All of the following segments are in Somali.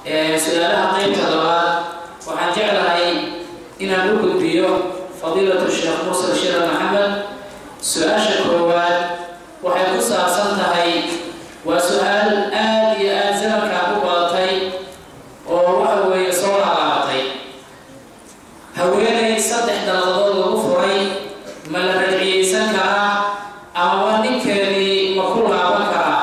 su-aalaha qeybta labaad waxaan jeclahay inaan u gudbiyo fadiilatu sheekh muuse shira maxamed su-aasha koowaad waxay ku saabsan tahay waa su-aal aada iyo aada zamankaan u badatay oo waxa weeye soo laalaabatay haweenay saddex dalladood lagu furay ma la rajciyeysan karaa amaba ninkeedii ma ku laaban karaa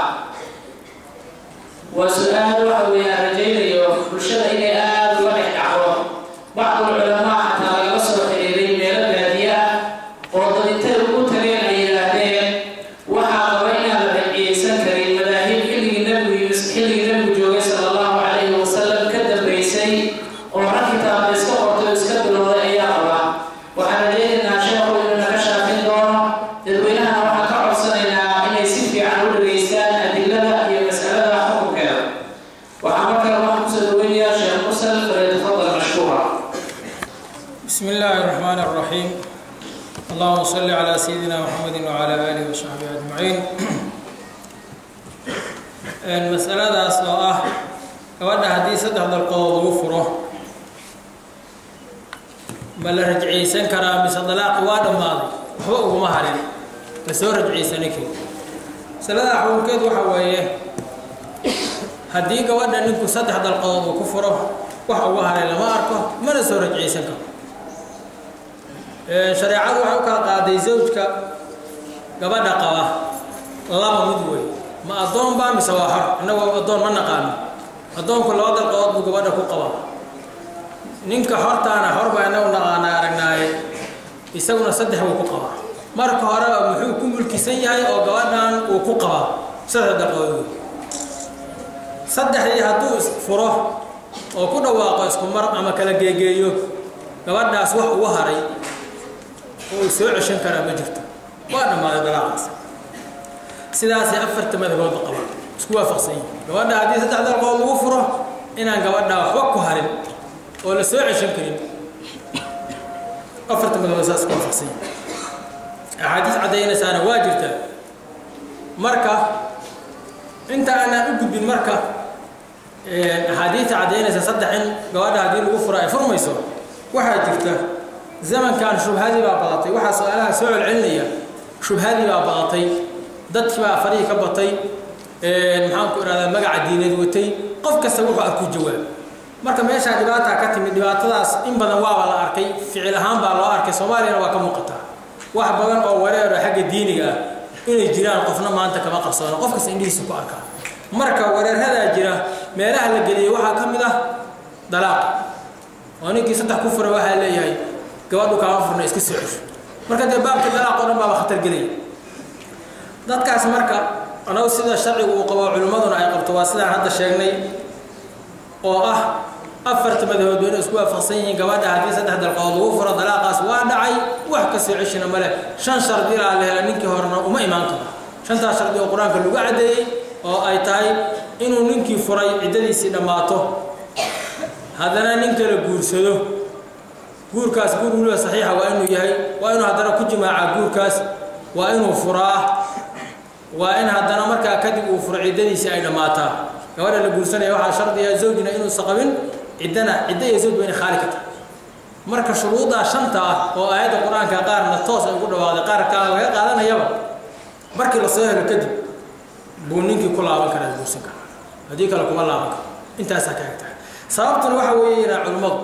waa su-aal waxa weeye aan rajaynayo bulshada inay aada uga dhex dhacdo bacdul culamaa xataa lagala soo xiriiray meelo baadiye ah oo dadintay ugu tageen ay yidhaahdeen waxaa qaba inaan la rajciyeysan karin madaahib xilligii nabigu xilligii nabigu joogay sala allahu calayhi wasalam ka dambaysay oo rag kitaabka iska qortay oo iska bilowday ayaa qaba waxaan rajaynaynaa sheekhu inuu naga shaafin doono dadweynahana waxaan ka codsanaynaa inay si fiican u dhageystaan adilada iyo mas'alada xukunkeeda waxaa markale waxaan kusoo dhaweynayaa sheekh musal falyatafadal mashkuura بسم الله الرحمن الرحيم اللهم صل على سيدنا محمد وعلى آله وصحبه أجمعين مسألadaas oo ah gabadha haddii saddex dalqood lagu furo ma la rajciyeysan karaa mise dalaaqi waa dhammaaday waxba uguma harin la soo rajciyeysani kari masalada xukunkeedu waxa weeye haddii gabadha ninku saddex dalqood uu ku furo wax uga haray lama arko mana soo rajciyeysan karo shareecadu waxay u kala qaaday zawjka gabadha qaba laba mid wey ma addoon baa mise waa xor innagoo addoon ma naqaano addoonku laba dalqood buu gabadha ku qabaa ninka xortaana xor baa inagu naqaana aragnaaye isaguna saddex buu ku qabaa marka hore muxuu ku mulkisan yahay oo gabadhan uu ku qabaa saddex dalqood wey saddexdii hadduu furo oo ku dhawaaqo isku mar ama kala geegeeyo gabadhaas wax ugu haray oo uu soo ceshan karaa ma jirto waa dhammaaday dalaaqaas sidaasay afarta madhaboodba qabaan isku waafaqsan yihin gabadha haddii saddex dalqood lagu furo inaan gabadhaa waxba ku harin oo la soo ceshan karin afarta madhabood saas isku waafaqsan yihin axaadiis caddaynaysaana waa jirtaa marka inta aanaan u gudbin marka axaadiista caddaynaysa saddex in gabadha haddii lagu furo ay furmayso waxaa jirta zamankan shubhadii baa badatay waxaa su-aalaha soo celcelinaya shubhadii baa badatay dadkii baa farihii ka batay maxaanku ihahdaa magaca diineed watay qof kasta wuxuu arku jawaab marka meeshaa dhibaataa ka timid dhibaatadaas in badan waaba la arkay ficil ahaan baa loo arkay soomaaliyana waa ka muuqataa wax badan oo wareero xagga diiniga ah inay jiraan qofna maanta kama qarsoono qof kasta indhihiisa ku arkaa marka wareerhadaa jira meelaha la geliyay waxaa ka mid ah dalaaqa oo ninkii saddex ku fura waxaa leeyahay gabadhu kaama furna iska soo cesho marka dee baabka dalaaq o dhan baaba khatar gelaya dadkaas marka anagu sida sharcigu uu qabo culimmaduna ay qabto waa sidaan hadda sheegnay oo ah afarta madahood waa inay isku waafaqsan yihiin gabadha haddii saddex dalqood lagu furo dalaaqaas waa dhacay wax ka soo ceshina male shan shardi ilaa la hela ninkii horena uma imaan karo shantaas shardi oo qur-aanka lagu caddeeyey oo ay tahay inuu ninkii furay ciddadiisii dhammaato haddana nin kala guursado guurkaas guur weliba saxiixa waa inuu yahay waa inuu haddana ku jimaaca guurkaas waa inuu furaa waa in haddana markaa kadib uu furo ciddadiisii ay dhammaataa gabadha la guursanaya waxaa shardiya zawjina inuusan qabin ciddana cidda iyo zawj ba inay khaali ka tahay marka shuruuddaa shanta ah oo aayadda qur-aanka qaarna toos ay ugu dhawaaqday qaar kale laga qaadanayaba markii la soo helo kadib buu ninkii ku laaban karaa guursan karaa haddii kale kuma laaban karo intaasaa ka egtahay sababtuna waxa weeye inaa culimmadu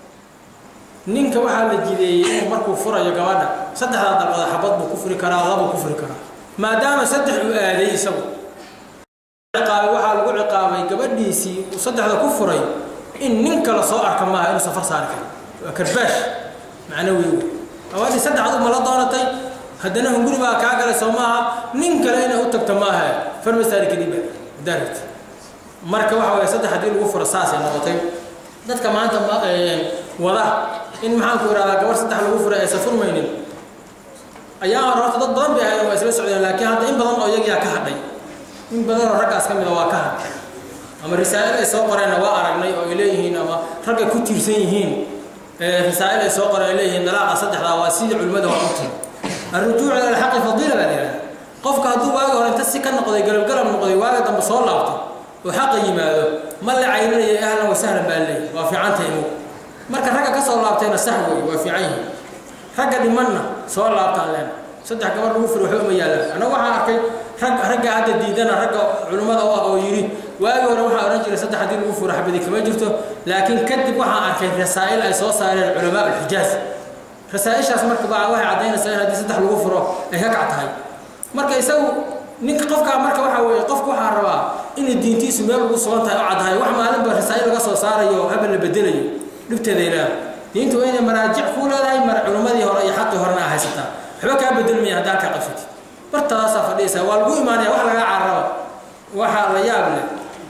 ninka waxaa la jideeyey inuu markuu furayo gabadha saddexdaa dalqood xabad buu ku furi karaa labuu ku furi karaa maadaama saddex uu aaday isagu ciqaabay waxaa lagu ciqaabay gabadhiisii uu saddexda ku furay in nin kale soo arka maaha inuu safar saari karo waa karbaash macno wey wey gabadhii saddexaad uma la doonatay haddana hunguri baa kaa galay soo maaha nin kale inay u tagto maaha farma saari kadib haddaa rabti marka waxa weeye saddex haddii lagu furo saasay noqotay dadka maanta wada in maxaanku ihahdaa gabar saddex lagu furay aysan furmaynin ayaa hore horta dad badan bay ahayd waa isla socdeen laakiin hadda in badan oo iyagiyaa ka hadhay in badan oo raggaas ka mida waa ka hadhay ama risaa'il ay soo qoreenna waa aragnay oo ay leeyihiin ama ragga ku tiirsan yihiin risaa'il ay soo qoreen ay leeyihiin dalaaqa saddexdaa waa sidii culimmada waa u tiri الرجوع إلى الحق فضيلة بقى qofka hadduu waaga hore inta si ka noqday galabgalab noqday waaga dambe soo laabto oo xaqa yimaado ma la cayrinayo ahlan wasahlan baa leeyahy waa fiicantay inugu marka ragga ka soo laabtayna sax wey waa fiican yihin ragga dhimanna soo laabtaan leen saddex gabar lagu furi waxba uma yaallaan annagu waxaan arkay rag ragga hadda diidana ragga culimmada u ah oo yidhi waagi hore waxaa odhan jiray saddex haddii lagu furo xabadi kama jirto laakiin kadib waxaan arkay rasaa'il ay soo saareen culamaa ulxijaaz rasaa'ishaas marka baa waxay caddaynaysaa in haddii saddex lagu furo ay ka kac tahay marka isagu ninka qofkaa marka waxaa weeye qofku waxaa rabaa inay diintiisu meel ugu sugan tahay oo caddahay wax maalinba rasaa'il laga soo saarayo oo habal la bedelayo dhibteeda ilaaha diintu waa inay maraajic kuu leedahay mar culimmadii hore iyo xaqii horena aa haysataa waxba kaa bedelmaya haddaan kaa qabsatid bartadaasaa fadhiyaysaa waa lagu imaanaya wax lagaa carraba waxaa la yaab leh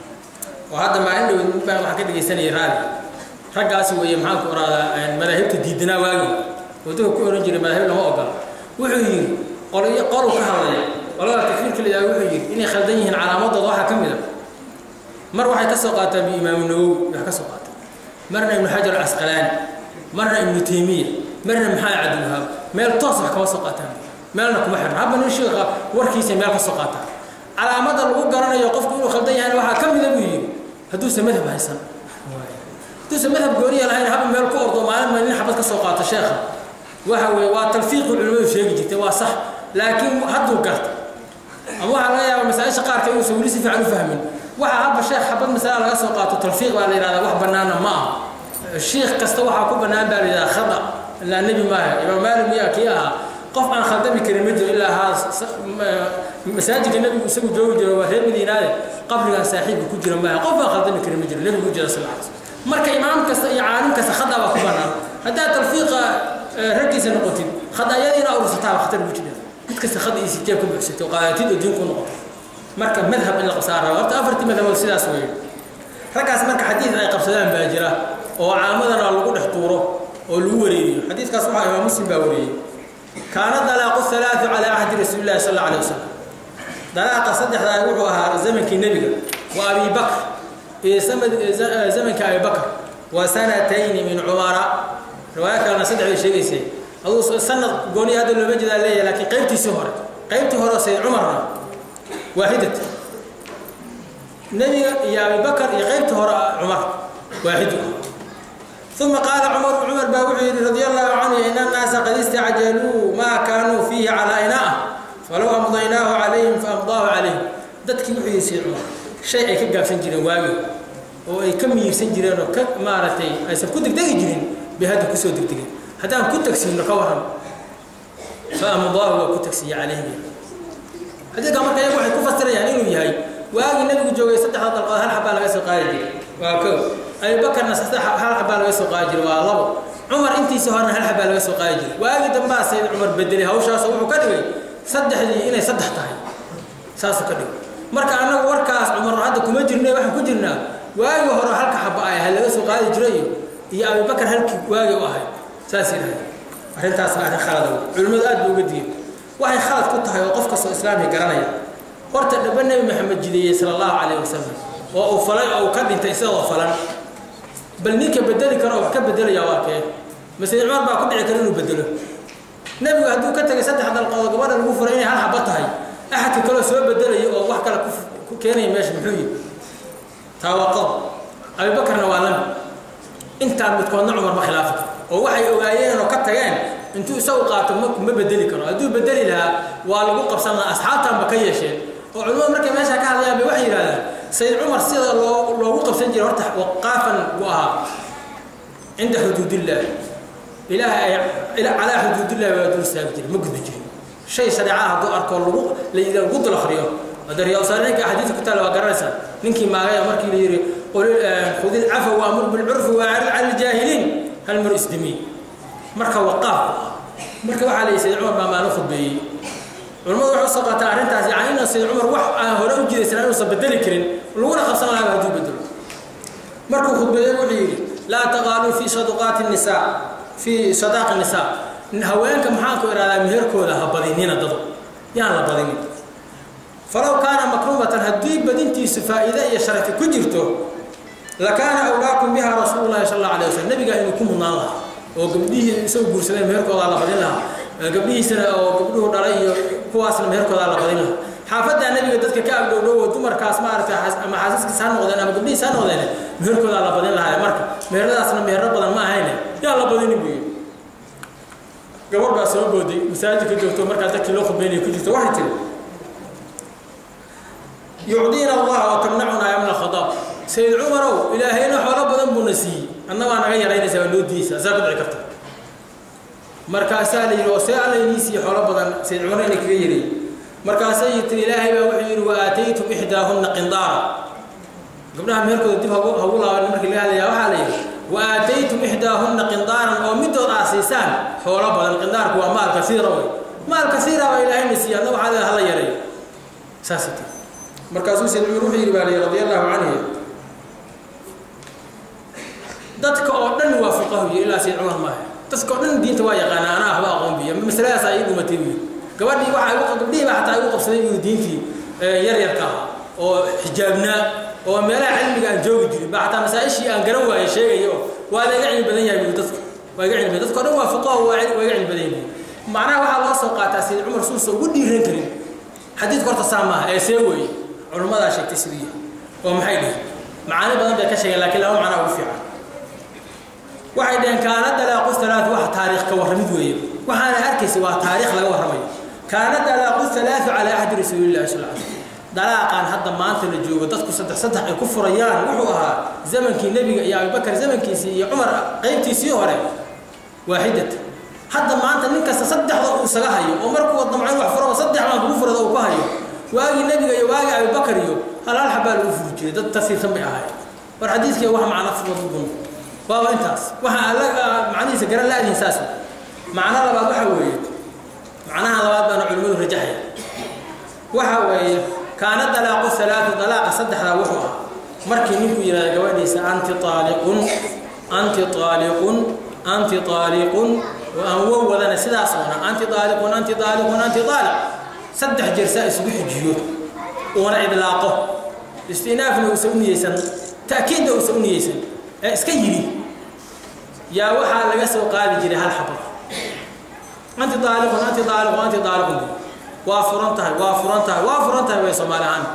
oo hadda maalin dhow baan waxaan ka dhegaysanayay raali raggaasi weeye maxaan ku oraadaa madaahibta diidanaa waagi oo dadka ku ohan jiray madaahib lama ogola wuxuu yidhi qolyo qolu ka hadlaya qolada takfiirka la yidhahdo wuxuu yidhi inay khaldan yihiin calaamadooda waxaa ka mid a mar waxay ka soo qaataan biimaamu nawowi wax ka soo qaataan marna ibnu xajar alcasqalaani marna ibnu taymiya marna maxamed cabdilwahaab meel toos wax kama soo qaataan meelna kuma xirna habba nin sheekha warkiisa meel ka soo qaataan calaamada lagu garanayo qofku inuu khaldan yahayna waxaa ka mida buu yidhi hadduusa madhab haysan hadduusa madhab gooniya lahayn haba meel ku ordo maalin ma nin xabad ka soo qaato sheekha waxa weeye waa talfiiqi culimmadu sheegi jirtay waa sax laakiin hadduu garta ama waxaa laga yaabaa masaa-isha qaarka inuusan weli si fiican u fahmin waxa haba sheekh xabad masala laga soo qaato talfiiq baa la yidhahdaa wax bannaana ma aha shiikh kasta waxaa ku bannaan baa la yidhahdaa khada ilaa nebi maaha imaam maalik miyaa kii ahaa qof aan khaldami karin ma jiro ilaa haa masaajidka nebigu isagu joogi jiro waa reer madiinaade qabrigan saaxiibka ku jira maaha qof aan khaldami karin ma jiro nebigu jira sal alay marka imaam kasta iyo caalim kasta khada baa ku bannaan haddaad talfiiqa raggiisa noqotid khadaayadiina ursataa khatar ku jira mid kasta khada iyo siteeb ka buuxsatay oo qaadatid oo diin ku noqoto marka madhab in la qabsaa raba horta afartii madhabood sidaas weeye raggaas marka xadiid ay qabsadaan baa jira oo caamadana lagu dhex tuuro oo lagu wareeriyo xadiidkaas waxaa imaam muslim baa wariyey kaana dalaaqu halaatu calaa ahdi rasuuli llahi sal alla alay wasalam dalaaqa saddexdaa wuxuu ahaa zamankii nebiga wa abi bakr iyo zamanka abi bakr wa sanatayni min cumara riwaaya kalena saddex bay sheegaysay aduu sanad gooniya hadda looma jeedaa leeyahay laakiin qaybtiisii hore qaybtii hore sayd cumarna waaxidat nebiga iyo abi bakr iyo qaybtii hore cumar waaxidu ثم قال عمر عمر باوعي رضي الله عنه إن الناس قد استعجلوا ما كانوا فيه على إناء فلو أمضيناه عليهم فأمضاه عليهم dadkii wuxuu yisay cumar shay ay ka gaabsan jireen waagi oo ay ka miirsan jireen oo ka maaragtay aysan ku degdegi jirin bay hadda kusoo degdegeen haddaan ku tagsiino ka waran fa amdaahu waa ku tagsiiye calayhim xadiidka marka iyagu waxay ku fasirayaan inuu yahay waagii nabigu joogay saddexda dalqood hal xabaa laga soo qaadi jiray waa kow abubakarna saddex hal xabaa laga soo qaadi jiray waa labo cumar intiisii horena hal xabaa laga soo qaadi jiray waagii dambaa sayd cumar bedelay hawshaasoo wuxuu ka dhigay saddexdii inay saddex tahay saasuu ka dhigay marka annagu warkaas cumar hadda kuma jirna waxaan ku jirnaa waagii hore halka xaba ay ahayd laga soo qaadi jiray iyo abubakar halkii waagii u ahayd saas yidhahay arrintaasna arrin khalada wey culimmadu aad buu uga digay waxay khalad ku tahay oo qof kastoo islaamka garanaya horta dhaba nebi maxamed jideeyey sala allahu calayh wasalam oo uu falay oo uu ka dhintay isagoo falan bal ninka bedeli karo oo wax ka bedelaya waa kee masjid cumar baa ku dhici kara inuu bedelo nebigu hadduu ka tegay saddex dalqood gabadha lagu furay inay hal xaba tahay axadka kaloo soo bedelaya oo wax kale ku keenaya meesha muxuu yihi taa waa qodob abubakarna waa lami intaan midkoodna cumar ma khilaafi karo oo waxay ogaayeen oo ka tageen intuu isagu qaato ma ma bedeli karo hadduu bedeli lahaa waa lagu qabsan lahaa asxaabtaanba ka yeesheen oo culimadu markay meesha ka hadlayaan bay waxay yidhahdaan sayid cumar sida loo loogu qabsan jiray horta waqaafan buu ahaa cinda xuduudillah ilaahay ay calaa xuduudillah waa dul istaagi jiray ma gudbi jirin shay shareecaha hadduu arko lagu la lagu dul akhriyo hada riyaasaalinka axaadiisa ku taala waa garanaysaa ninkii maagaya markii la yidhi khudi lcafa waamur bilcurfi waarid cala aljaahiliin hal mar isdimiy marka waqaaf marka waxaa la yidhi sayid cumar baa maalin khudbeeyey culimmadu waxay usoo qaataa arrintaas yani inaan sayid cumar wax aan hore u jiraysan inuusan bedeli karin laguna qabsan lahaa hadduu bedelo markuu khudbeeyey wuxuu yidhi laa taqaaluu fi saduqaati nisaa fii sadaaqi nisaa haweenka maxaan ku ihahdaa meherkooda ha badinina dado yaan la badinin falow kaana makruumatan haddii badintiisu faa'iide iyo sharafi ku jirto lakaana awlaakum biha rasuulu llahi sal alla alay waslm nabigaa inuu ku mudnaan lahaa oo gabdhihii isagu guursadeen meherkoodaa la badin lahaa gabdhihiisana oo gabdhuhu dhalay iyo kuwaasna meherkoodaa la badin lahaa xaafaddaa nebiga dadka ka agdhowdhowo dumarkaas maaragtay ama xaasaskiis ha noqdeen ama gabdhihiis ha noqdeen meherkoodaa la badin lahaa marka meheradaasna meherro badan ma ahayne yaa la badini buu yidhi gabadh baa soo booday masaajidka joogto markaa dadkii loo khudbeynaya ku jirto waxay tiri yucdiina allaha wa tamnacuna ya min alkhadaab sayid cumarow ilaahayna xoolo badan buuna siiyey anna baa naga yaraynaysa waa noo diisa saa ku dhici karta markaasaa la yidhi oo see alla inii siiye xoolo badan sayid cumar inay kaga yareeyey markaasay tiri ilaahay baa wuxuu yidhi wa aataytum ixdaahunna qindaara gabdhaha meherkooda dib hagu hagu laaban markii laga hadlayaa waxaa la yidhi wa aataytum ixdaahunna qindaaran oo midood aa siisaan xoolo badan qindaarku waa maal kasiira wey maal kasiira baa ilaahayna siiye adna waxaa leedahay hala yareeyo saasay tiri markaasuu sayid cumar wuxuu yidhi baa la yidhi radi allahu canhu dadka oo dhan waa fuqahu iyo ilaa sayid cumar maaha dadka oo dhan diinta waa yaqaana anaa ahba aqoon biya masaladaas ay dhumatay wiil gabadhii waxa igu gabdhihii baa xataa igu qabsaday wiil diintii yar yarka ah oo xijaabnaa oo meelaha cilmiga aan joogi jirin baa xataa masaa-ishii aan garan waayey sheegaya oo waa laga cilmi badan yahay wiil dadku waa iga cilmi dadka o dhan waa fuqahu waa waa iga cilmi badan yahay macnaha waxaa loo soo qaataa sayid cumar suusa ugu dhiiran karin xadiidka horta saa maaha ee see weeye culummadaa sheegtay siduu yahay oo maxay dhihi macaani badan bay ka sheegeen laakiin laba macnaa ugu fiican waxay dhaheen kaana dalaaqu halaat wax taariikh ka warramid weeye waxaana arkaysa waa taariikh laga warramayo kaana dalaaqu halaatu calaa ahdi rasuulillahi sal l dalaaqan hadda maanta la joogo dadku saddex saddex ay ku furayaan wuxuu ahaa zamankii nebiga iyo abubakar zamankiisii iyo cumar qaybtiisii hore waaxidat hadda maanta nin kasta saddexda uu isaga hayo oo markuu damcayn wax furaba saddex baan kugu furada uu ku hayo waagii nebiga iyo waagii abubakar iyo hal hal xabaa lagu furi jiray dad tasiirsan bay ahaayeen war xadiiskii wax macna fududun waaba intaas waxa alla macnihiisa garan la-dihin saas macno labaad waxa weeye macnaha labaad baana culimmadu rajaxaya waxa weeye kaana dalaaqu halaatu dalaaqa saddexdaa wuxuu ah markii ninku yidhahda gabadhiisa anti aaliqun anti aaliqun anti aaliqun oo aan wow wadana sidaas oona anti aaliqun anti aaliqun anti aaliq saddex jeer saa isugu xijiyo uuna idlaaqo istinaafna uusan u niyeysan ta'kiidna uusan u niyeysan ee iska yidhi yaa waxaa laga soo qaadi jiray hal xabad anti daaliqun anti daaliqun anti daaliqun waa furan tahay waa furan tahay waa furan tahay way soomaali ahaan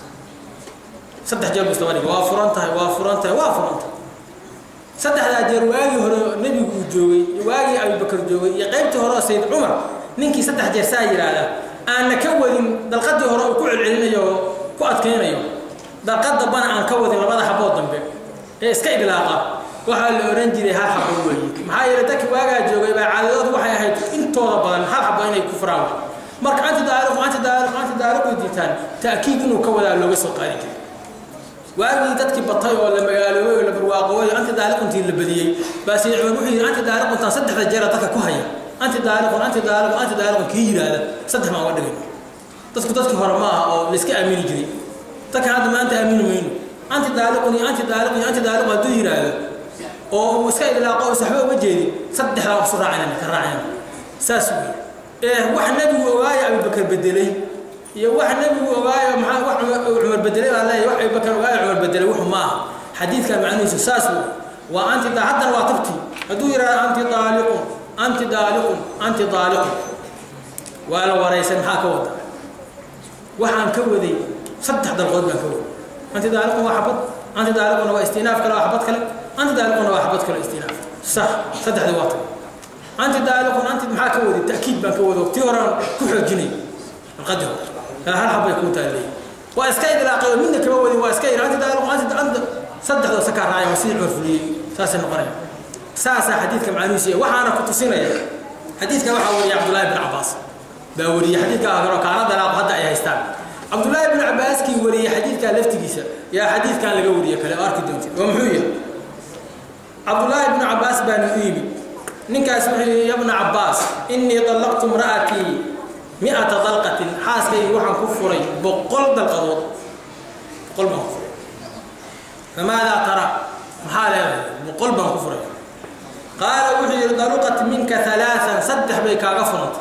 saddex jeer buu isdaba waa furan tahay waa furan tahay waa furan tahay saddexdaa jeer waagii hore nebigu uu joogay waagii abubakar joogay iyo qaybtii hore oo sayid cumar ninkii saddex jeer saa yidhaahda aanna ka wadin dalqadii hore uu ku celcelinayo oo ku adkaynayo dalqad dambana aan ka wadin labada xabood dambe ee iska idlaaqa waxaa la ohan jiray hal xabo weeye maxaa yeele dadki waagaa joogay baa caadadoodu waxay ahayd intooda badan hal xabo inay ku furaan marka anti daaliqu anti daaliqu anti daaliqu diitaan ta'kiid inuu ka wadaa looga soo qaadi jiray waagii dadkii batay oo la magaaloobay oo la barwaaqoobay anti daaliquntii la badiyey baa sayid cumar wuxuu yidhi anti daaliquntaan saddexda jeera dadka ku haya anti daaliqun anti daaliqun anti daaliqun kii yidhaahda saddex maan uga dhigay dadku dadkii hore ma aha oo la iska aamini jiray dadka hadda maanta aamini mayno anti daaliqun iyo anti daaliqun iyo anti daaliqun hadduu yidhaahdo oo uu iska idlaaqo oo saxbo uga jeedin saddexdaa isu raacayna ka raacayna saas wey ee wax nebigu ogaayo abubakar bedelay iyo wax nebigu ogaayo maxaa wax cumar bedelay baa leeyahay wax abubakar ogaayo cumar bedelay wuxu ma aha xadiidkan macnihiisu saas wey waa anti haddana waa tabti hadduu yidhahdo anti daaliqun anti daaliqun anti daaliqun waa la waraysan maxaa ka wada waxaan ka waday saddex dalqood baan ka waday anti daaliqun waa xabad anti daaliquna waa istinaaf kale waa xabad kale anti daaliquna waa xabad kale istinaaf sax saddexdii waa tagay anti daaliqun anti maxaa ka waday ta'kiid baan ka wado tii horaan ku xoojinay alqadar hal xabbay kuu taallay waa iska idlaaqay oo midna kama wadin waa iska yidhi anti daaliqun anti anti saddexdoo sakaa raacay waa sidii cumar fuliyey saasay noqonaya saasaa xadiidka macnuhiisa iyo waxaana ku tusinaya xadiidkan waxaa wariyay cabdullaahi bin cabbaas baa wariyey xadiidka hore kaana dalaaqo hadda ay haystaan cabdullaahi bin cabbaaskii wariyey xadiidkaa laftigiisa yaa xadiidkan laga wariye kale oo arki doontid oo muxuu yahay cabdullaahi bnu cabbaas baana u yimid ninkaas wuxuu yihi ya bna cabbaas innii dallaqtu imra'atii mi'ata dalqatin xaaskaygi waxaan ku furay boqol dalqadood boqol baan ku furay famaadaa tara maxaa leedahay boqol baan ku furay qaala wuxuu yidhi daluqat minka alaaan saddex bay kaaga furantay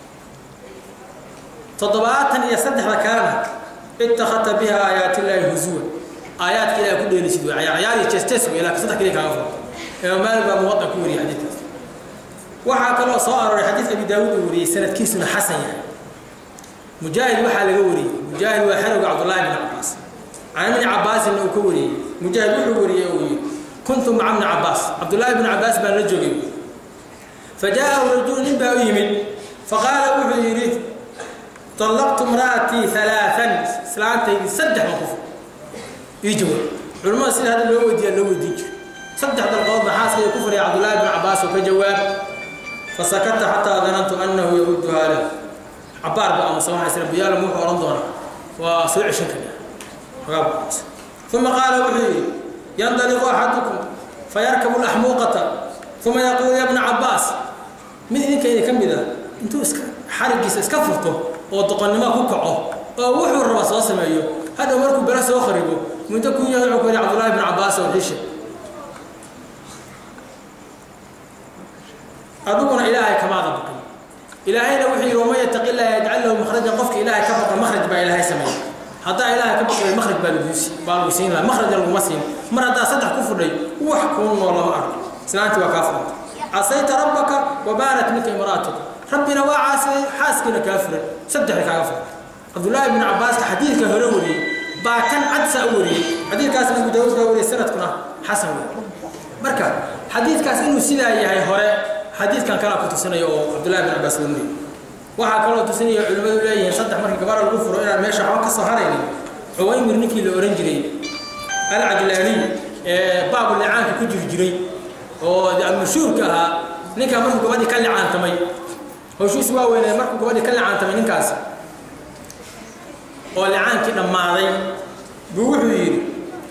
toddobaatan iyo saddexda kalena ittakhadta biha aayaatillaahi huzuwan aayaadka ilahay ku dheelisid wey cayaar iyo jeestees wey laakiin saddex kaliya kaaga furantay imaam maalik baa muwadan ku wariyay xadiidkaas waxaa kaloo soo arooray xadiid abi daawuud uu wariyey sanadkiisuna xasan yahay mujaahid waxaa laga wariyey mujaahid waa xerowga cabdullaahi bn cabaas can ibni cabaasinna uu ka wariyey mujaahid wuxuu wariyey uu yidhi kuntu maca bni cabaas cabdullaahi bni cabaas baan la joogay fajaaءahu rajulu nin baa u yimid faqaala wuxuu yidhi طلقت امرأتي ثلاثا islaantaydii saddex baan ku fur ii jawaab culimmada sida hadda loo weydiiya loo weydiin jiro saddex dalqood baa xaaskayga ku furaya cabdullaahi bn cabaas oo ka jawaab fasakata xataa danantu annahu yaudduhaa lahu cabaar ba amase waxaa isra biyaalam wuxuu odhan doonaa waa soo ceshan kara xogaa buuqaas uma qaala wuxuu yidhi yandaliqu axadukum fayarkabu laxmuuqata uma yaquulu ya bna cabaas mid idinkayda ka mid a intuu iska xarigiisa iska furto oo doqonnimo ku kaco oo wuxuu raba soo sameeyo hadhow markuu bele soo kharibo muddo kun yahay wuxuu ku yidhi cabdullaahi bn cabaas oo xishe adiguna ilaahay kamaada baqin ilaahayna wuxuu yidhi waman yataqi illaaha yajcal lahu makhrajan qofka ilaahay ka baqa makhraj baa ilaahay sameeya haddaa ilaahay ka baqay makhraj baa lagu baa lagu siin laha makhrajna laguma siin mar haddaa saddex ku fudhay wax kuu noo lama arko islaantii waa kaa furanta casayta rabbaka wabaanat minka imraatuka rabbina waa caasiyay xaaskiina kaa furan saddexda kaaga furan cabdullaahi bn cabaaska xadiidka hore wariyey baa kan cadsa u wariyey xadiidkaasna abu daawuud baa wariyey sanadkuna xasan wey marka xadiidkaas inuu sidaa yahay hore xadiidkan kalaa ku tusinaya oo cabdullahi bn cabaas wariyey waxaa kaloo tusinaya culimmadu leeyihiin saddex markii gabadha lagu furo inaan meesha waxba ka soo haraynin cuwaymir ninkii la ohan jiray alcajlaaniy ee baabu licaanka ku jiri jiray oo mashhuurka ahaa ninkaa markuu gabadhii ka licaantamay howshiis waa weynee markuu gabadhii ka licaantamay ninkaasi oo licaankii dhammaaday buu wuxuu yidhi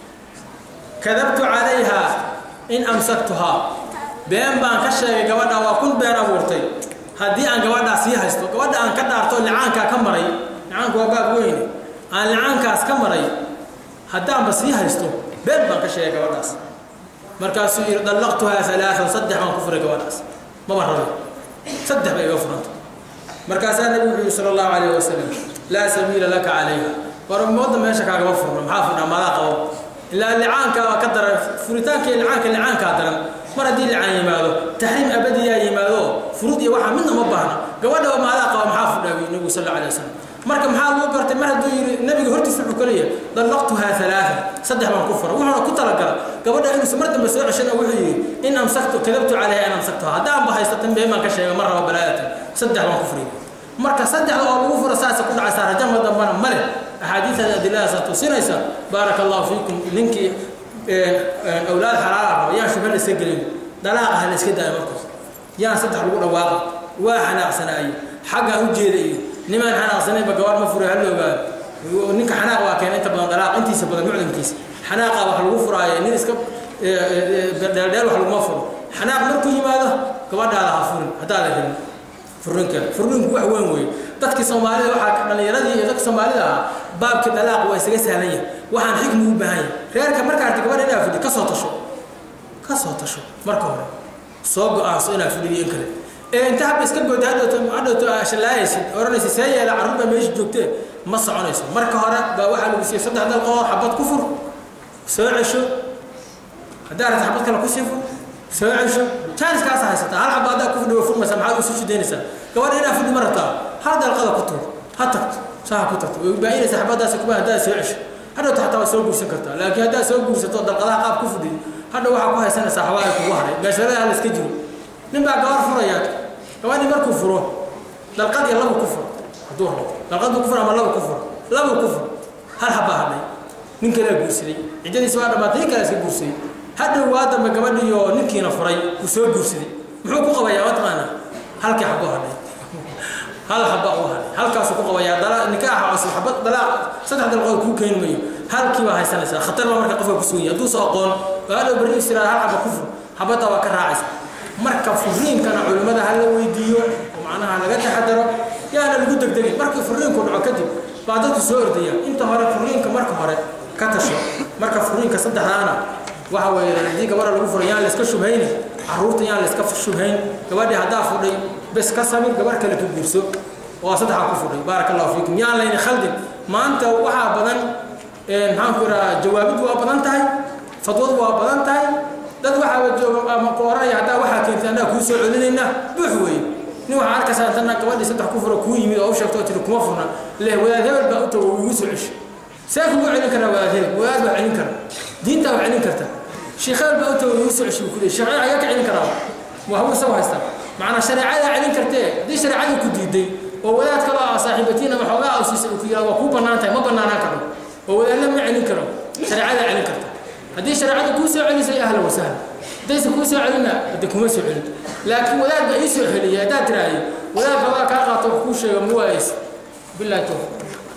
kadabtu calayha in amsaktuhaa been baan ka sheegay gabadha waa kun been abuurtay haddii aan gabadhaa sii haysto gabadha aan ka dhaarto licaankaa ka maray licaanku waa baab weyne aan licaankaas ka maray haddaanba sii haysto been baan ka sheegay gabadhaas markaasuu yidhi dallaqtuhaa alaaan saddex baan ku furay gabadhaas maba rabe saddex bay iga furanta markaasaa nabigu wuxuu yihi sala allahu calayh wasalam laa sabiila laka calayha war ummadda meesha kaagama furno maxaa furnaa madaa qabo ilaa licaankaa ka daran furitaanka iyo licaanka licaankaa daran mar haddii licaan yimaado taxriim abadiyaa yimaado furud iyo waxaa midna ma baahna gabadha maadaa qaba maxaa fudhaa wi nabigu sal alay wasalam marka maxaa lagu gartay mar hadduu yidhi nabiga hortiisa wuxuu kaleeyahay dallaqtuhaa alaaa saddex baan ku fura wuxuuna ku talagala gabadha inuusan mar dambe soo ceshana wuxuu yidhi in amsaktu kadabtu calayha in amsaktuha haddaanba haysatan been baan ka sheega mar raba balaayatan saddex baan ku furay marka saddexda oo lagu fura saasa ku dhacaysaa rajama dambana male axaadiidaas adiladaasa tusinaysa baaraka allahu fiikum ninkii awlaad xalaala raba yaan shubha la iska gelin dalaaqa ha la iska daayo markaas yaan saddex lagu dhawaaqa waa xanaaqsanaayo xaggaan u jeeda iyo nimaan xanaaqsanaynba gabar ma furay hala ogaado ninka xanaaq waa keena inta badan dalaaq intiisa badan mucdamkiisa xanaaqa wax lagu furaayo nin iska dheeldheel wax laguma furo xanaaq markuu yimaado gabadhaada ha furin haddaada helin furrinka furrinku wax weyn weeye dadkii soomaalida waxaa dhallinyaradii iyo dadka soomaalida ahaa baabkii dalaaq waa isaga sahlan yahay waxaan xikmi u baahan yahay reerka markaa arti gabadha inaa fudhi ka soo tasho ka soo tasho marka hore soo go-aanso inaa fudhiyo in kale ee inta habba iska gooda hadhowto hadhowto shallaayaysid odhanaysa see yeela carruur baa meesha joogtee ma soconayso marka hore baa waxaa lagu siiyey saddex dalqood xabad ku fur soo cesho haddaa aragta xabad kale kusii fur soo cesho jaaniskaasa haysataa hal xaba haddaa ku fudhi way furmaysaa maxaad isu shidaynaysaa gabadha inaa fudhi ma rabtaa hal dalqada ku tuur ha tagto saa ha ku tagto way baayinaysa xabadaasi kuma haddaa soo cesho hadhowta xataa waad soo guursan kartaa laakiin haddaa soo guursato dalqadaha qaab ku fudhi hadhow waxaa ku haysanaysaa xawaaga kugu haray meesharada hala iska jiro nin baa gabar furaya gabadhii markuu furo dalqad iyo labu ku furo hadduu rabo dalqad buu ku furo ama labu ku furo labu ku furo hal habaa hadhay nin kalea guursaday ciddadiisa waa dhammaatay nin kalea iska guursaday hadhow waa dambe gabadhiioo ninkiina furay uu soo guursaday muxuu ku qabayaa mataqaana halkii xaboo hadhay hal xaba u hadhay halkaasuu ku qabayaa dala nikaaxa cusub xabad dalaaq saddex dalqood kuu keeni mayo halkii baa haysanaysaa khatar baa marka qofka kusoo yahay hadduusa aqoon oo hadhow berri istiraada hal xaba ku fur xabaddaa waa ka raacaysa marka furiinkana culimmada ha la weydiiyo oo macnaha laga taxadaro yaana lagu degdegin markii furiinku dhaco kadib baa dadku soo ordaya inta hore furiinka marka hore ka tasho marka furiinka saddexdaana waxa weeye haddii gabadha lagu furay yaan layska shubhayni carruurta yaan layska shubhayn gabadhii haddaa fudhay bes ka samir gabarh kale ka guurso oo saddexaa ku fudhay baaraka allahu fiikum yaan layni khaldin maanta waxaa badan maxaan ku idhaha jawaabiddu waa badan tahay fadwadu waa badan tahay dad waxaaba jooga ama ku oranaya haddaa waxaa keentay annaga kuu soo celinayna buux weeye nin waxaa arkaysaa intana gabadhii saddex ku furo kuu yimid oo u sheegto oo tiri kuma furna leh wadaad hebel baa u tago ugu soo cesho see kugu celin karaa wadaad hebel wadaad baa celin kara diintaa waa celin karta sheekh hebel baa u tago ugu soo cesho buu ku leey sheekh ayaa ka celin karaa waa hawu isagu haystaa macnaa shareecadaa celin kartee haddii shareecadii ku diiday oo wadaad kaloo ah saaxiibatiin ama xoogaa u siisay uu ku yidhahdo waa kuu bannaan tahay ma bannaanaan karo oo wadaadna ma celin karo shareecadaa celin karta haddii shareecada kuu soo celisay ahla wasahla haddaysa kuu soo celinna hadde kuma soo celin laakiin wadaad baa ii soo celiyay haddaad tiraahday wadaad xoogaa kaa qaato wax kuu sheega ma waayeysa billahi tawfiiq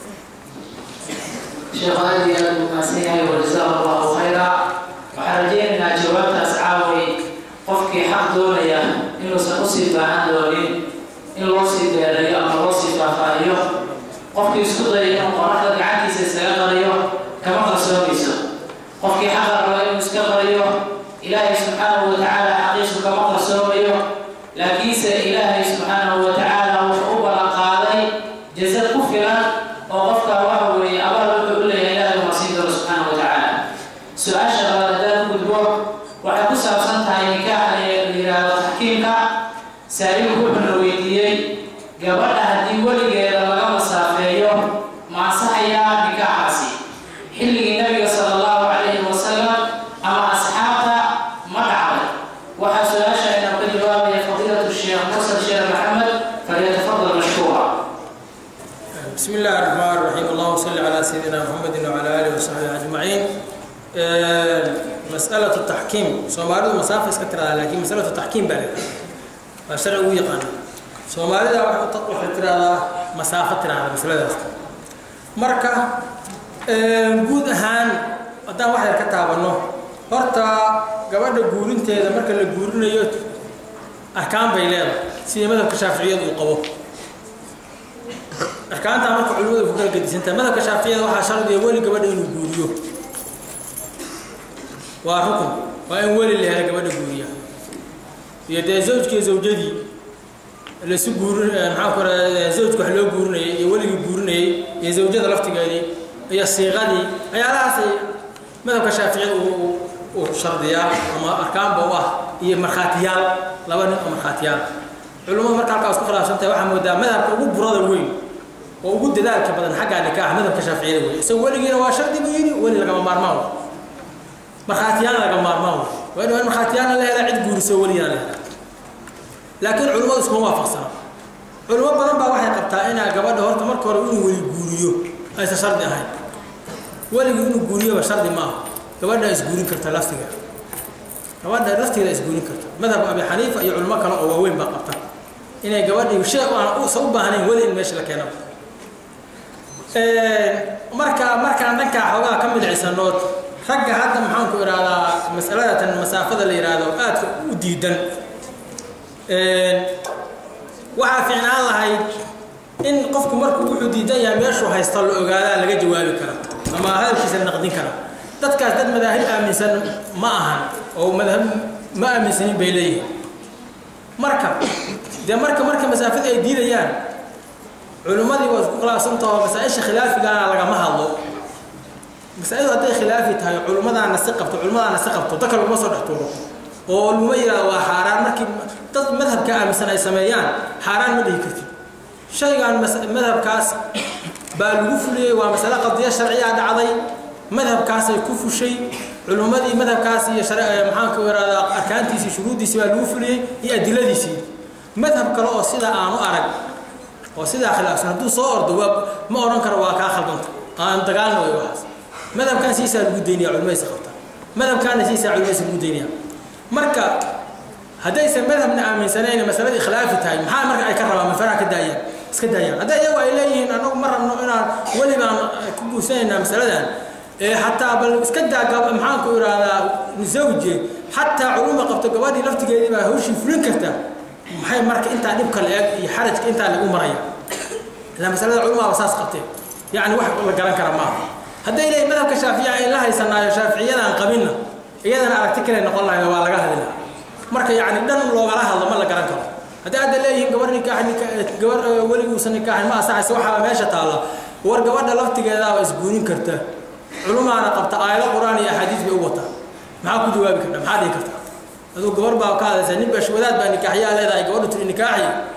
sheekh aad iyo aad u mahadsan yahay wajazaahu allahu khayra waxaan rajaynaynaa jawaabtaas caaway qofkii xaq doonaya inuusan usii baahan doonin in loo sii beerayo ama loo sii faahfaahiyo qofkii isku daya inuu qoraxda gacantiisa isaga qariyo kama qarsoomayso qofkii xaqa raba inuu iska qariyo ilaahay subxaanahu wa tacaala xaqiisu kama qarsoomayo laakiinse ilaahay subxaanahu wa tacaala wuxuu u ballan qaaday jasad ku filan oo qofka waxa weeye abaal wuxuu u leeyahay ilaahay uma siin doono subxaanahu wa tacaala su-aasha labaad haddaan gudbo waxay ku saabsan tahay nikaaxa ee la yidhaahdo taxkiimka saa'ilku wuxuuna weydiiyey gabadha haddii weligeeda laga masaafeeyo ma ansaxayaa nikaaxaasi xilligii nabiga sala allahu calayhi wasalam ama asxaabta ma dhacday waxaa su-aasha inaan ka jawaabaya fadiilatu sheekh mursal sheekh maxamed falyatafadal mashkuura بسم الله الرحمن الرحيم اللهم صل على سيدنا محمد وعلى اله وصحبه اجمعين آه، مسألة التحكيم سومالي مسافة اسكترا لكن مسألة التحكيم بقى الشرع ويقان سومالي ده واحد تطلع ترى مسافة ترى مسألة مركا جود أهان أدان واحد كتاب إنه horta gabadha guurinteeda marka la guurinayo ahkaam bay leedahay sida madhabka shaaficiyadu uu qabo arkaanta marka culimadu ku kala gedisantahay madhabka shaaficiyada waxaa shardiya weli gabadha inuu guuriyo waa rukun waa in weli la hela gabadha guuriya iyo dee zawjkii zawjadii laisu guurin maxaa ku radaa zawjka wax loo guurinayay iyo weligii guurinayay iyo zawjada laftigeedii iyo siiqadii waxyaalahaasay madhabka shaaficiyada uu uu shardiyaa ama arkaanba u ah iyo markhaatiyaal laba nin oo markhaatiyaal culimmadu marka halkaa isku khilaafsan tahay waxaa moodaa madhabka ugu burada weyn oo ugu dadaalka badan xagga nikaaxa madhabka shaaficiyada wey isaga weligiina waa shardi buu yidhi weli lagama maarmaan wey markhaatiyaan lagama maarmaan wey waa in waa in markhaatiyaana la helaa cid guuriso weligiina la helaa laakiin culimmadu iskuma waafaqsana culimo badan baa waxay qabtaa inaa gabadha horta marka hore inuu weli guuriyo aysan shardi ahayn weligii inuu guuriyoba shardi maaha gabadha isguurin karta laftiga gabadha laftigeeda isguurin karta madhab abi xaniifa iyo culimo kale oo waaweyn baa qabta inay gabadhii shay aan uusan u baahnayn weli in meesha la keeno marka markaan dhankaa xoogaa ka midcisanood ragga hadda maxaan ku ihahdaa masaladatan masaafada la yidhaahdo aadka u diidan waxaa fiicnaan lahayd in qofku markuu wuxuu diidan yahay meeshuu haysto la ogaadaa laga jawaabi kara ama hadalkiisa la naqdin kara dadkaas dad madaahib aaminsan ma ahan oo madhab ma aaminsanin bay leeyihin marka dee marka marka masaafada ay diidayaan culimmadii waa isku khilaafsantaho masaa-isha khilaafigaana lagama hadlo masaa-idu hadday khilaafi tahay culimmadaana si qabto culimmadaana si qabto dadka laguma soo dhex tuuro oo laguma yidhahdo waa xaaraan markii dad madhabka aaminsan ay sameeyaan xaaraan ma dhihi kartid shaygan madhabkaas baa lagu fuliyey waa masale qadiya sharciya dhacday madhabkaasay ku fushay culimmadii madhabkaas iyo maxaanku ihahdaa arkaantiisii shuruuddiisii baa lagu fuliyey iyo adiladiisii madhab kale oo sidaa aanu arag oo sidaa khilaafsan hadduu soo ordo waa ma odhan karo waa kaa khaldanta aan dagaalna way waxaas madhabkan siisaa lagu daynaya culimadaysa qabta madhabkaana siisaa culimadaysa lagu daynaya marka haddaysan madhabna aaminsanayn masaladii khilaafi tahay maxaa marka ay ka rabaan mafaraha ka daayaan iska daayaan hadday iyagu ay leeyihiin anagu ma rabno inaan weli baan ku guursanaynaa masaladan xataa bal iska daa maxaanku ihahdaa zawje xataa culuma qabto gabadhii laftigeedii baa hawshii fulin karta maxay marka intaa dhibka la eg iyo xarajka intaa lagu maraya ilaa masalada culumaba saas qabtee yacni wax la garan kara maaha hadday leeyihin madhabka shaaficiya ay la haysanaayo shaaficiyadaan qabinna iyadana aragti kale noqon lahayd waa laga hadli lahaa marka yacni dhan loogala hadlo ma la garan karo haddii hadda leeyihiin gabar nikaax gabar weliguusan nikaaxin ma asaxaysa waxaa meesha taalla war gabadha laftigeedaaba isguurin karta culumaana qabta aayado qur-aan iyo axaadiis bay u wataa maxaa ku jawaabi karta maxaa dhihi karta aduu gabar baa ka hadlaysa nin bash wadaad baa nikaaxyaa leedahay gabadhu tiri nikaaxi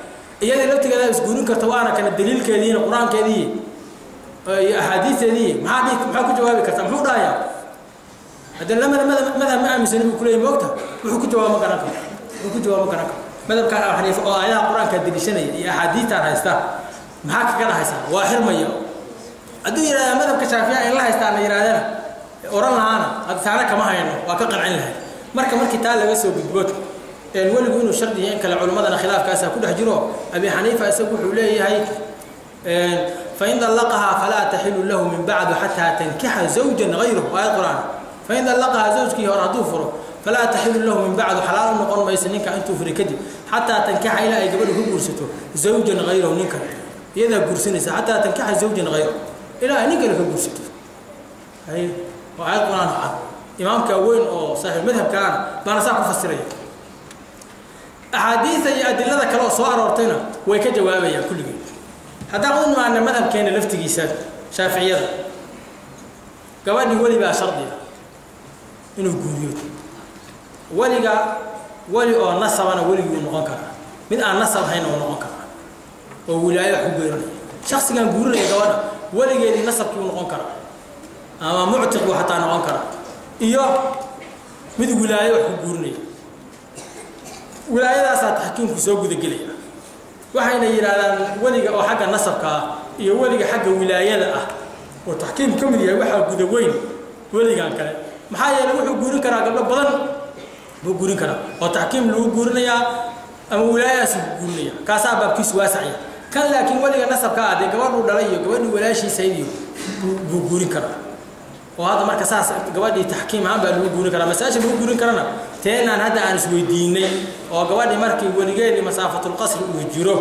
iyadii laftigeeda isguurin karta waana kana daliilkeediina qur-aankeedii iyo axaadiisteedii maxaa dhihi maxaa ku jawaabi karta muxuu dhahayaa haddii lamada madhab madhab ma aaminsani buu kuleeyahy moogta wuxuu ku jawaabo ma garan karo wuxuu ku jawaabo ma garan karo madhabkaan abu xaniifa oo aayadaha qur-aanka deliishanaya iyo axaadiistaan haysta maxaa kaga dhahaysaa waa xirmaya hadduu yidhahdaa madhabka shaafiya in la haystaana yidhahdana oran lahaana hadda taana kama hayno waa ka qancin lahay marka markii taa laga soo gudbood weligu inuu shardiya in kale culimmadana khilaafkaasa ku dhex jiro abi xaniifa isagu wuxuu leeyahay fain dallaqahaa falaa taxilu lahu min bacdu xataa tankixa zawjan gayruhu aayad qur-aan fain dallaqahaa zawjkii hore hadduu furo falaa taxilu lahu min bacdu xalaal u noqon mayso ninka intuu furi kadib xataa tankixa ilaa ay gabadhu ku guursato zawjan gayrahu nin kale iyadaa guursanaysa xataa tankixa zawjan gayrahu ilaa ay nin kale ka guursato waa aayad qur-aan cad imaamka weyn oo saaxiib madhabkaana baana saa ku fasiraya axaadiida iyo adilada kale oo soo aroortayna way ka jawaabayaan kulligeed haddaan u nimaana madhabkeena laftigiisa shaaficiyada gabadhii weli baa shardiga inuu guuriyo weliga weli oo nasabana weligii uu noqon karaa mid aan nasab ahayn oo noqon karaa oo wilaayo wax ku geerinaya shaksigan guurinaya gabadha weligeedii nasabkii u noqon karaa ama muctiq buu xataa noqon karaa iyo mid wilaayo wax ku guurinaya wilaayadaasaa taxkiimku soo gudagelaya waxayna yidhaahdaan weliga oo xagga nasabka ah iyo weliga xagga wilaayada ah oo taxkiim ka mid yahay waxaa guda weyn weligan kale maxaa yeeley wuxuu guurin karaa gabdho badan buu guurin karaa oo taxkiim lagu guurinayaa ama wilaayadaas lagu guurinaya kaasaa baabkiisu waasacya kan laakiin weliga nasabka ah dee gabadhuu dhalay iyo gabadhii walaashiisaydiyo buu guurin karaa oo hadda marka saas gabadhii taxkiim ahaan baa lagu guurin karaa masaasha lagu guurin karana teenaan hadda aan isweydiinay oo gabadhii markii weligeedii masaafatulqasri uu jiro